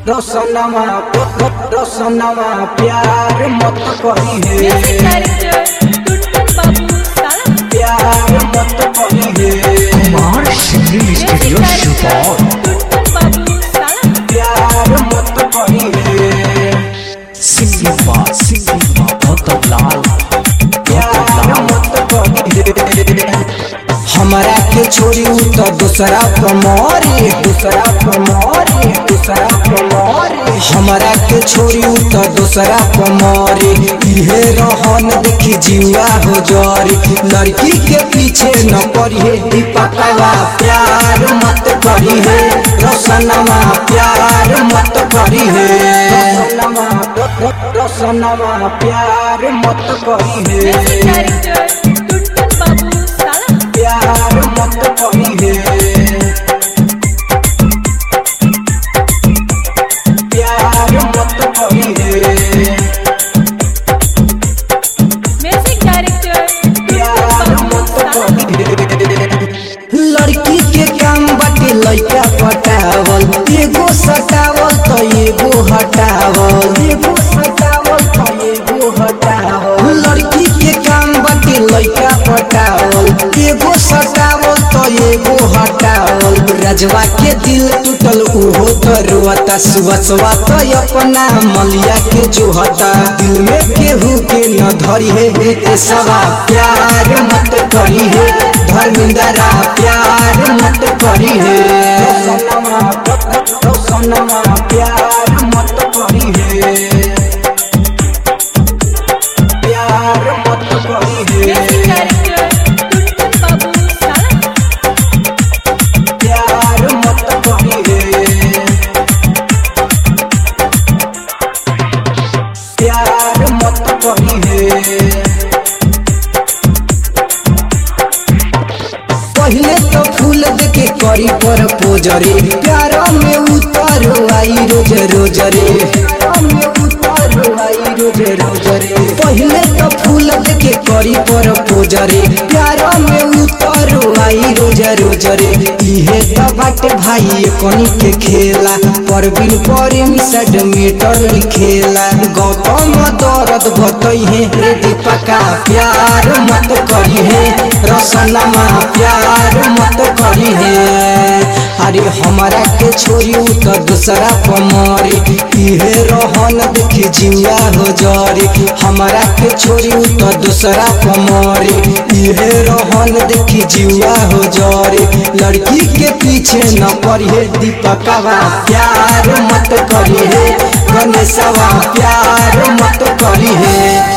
रोशनमा रोशनमा प्यार मत करी म्यूजिक है डायरेक्टर टुनटुन बाबू साला प्यार मत करी है कुमार सिंगिंग स्टूडियो सुपौल टुनटुन बाबू साला प्यार मत करी है सिंगिंग बा सिंगिंग बा गौतम लाल प्यार गौतम लाल मत करी है हमारा के छोड़ी उ तो दूसरा कमोरी दूसरा कमोरी दूसरा कमोरी हमारा के छोड़ी उ तो दूसरा कमोरी इहे रहन देखी जीवा हो जरी लड़की के पीछे न पड़ी है दीपकवा प्यार मत करी है रोशनमा प्यार मत करी है रोशनमा प्यार मत करी म्यूजिक है डायरेक्टर टुनटुन बाबू साला प्यार मत करी है प्यार मत करी है म्यूजिक डायरेक्टर प्यार टुनटुन मत बाबू साला करी है लड़की के काम बाटे लड़का पटावल एगो सटावल तो एगो हटावल एगो सटावल तो एगो हटावल लड़की के काम बाटे लड़का पटावल एगो सटावल तो एगो हटावल रजवा के दिल टूटल उहो तो रोता सुबसवा तो अपना मलिया के जोहता दिल में केहू के न धरी है ए सवा प्यार मत करी है धर्मिंदरा प्यार मत करी है सोनमा प्यार मत करी है प्यार मत करी म्यूजिक है डायरेक्टर टुनटुन बाबू साला प्यार मत करी है प्यार मत करी है पहले तो फूल देके करी पर पोजरे प्यार में उतारो आई रोज रोज रे प्यार में उतारो आई रोज रोज रे पहले तो फूल देके करी पर पोजरे प्यार में उतारो आई रोज रोज रे इहे तो बाटे भाई कनी के खेला पर बिन परे मिसड मीटर लिखेला गौतम दर्द बतई है रे दीपका प्यार मत करी है रसनमा प्यार मत करी है अरे हमारा के छोरी उ तो दूसरा पमरी इहे रहन देखी जिया हो जरी हमारा के छोरी उ तो दूसरा पमरी इहे रहन देखी जिया हो जरी लड़की के पीछे न पड़ी है दीपकवा प्यार मत करी है गणेशवा प्यार मत करी है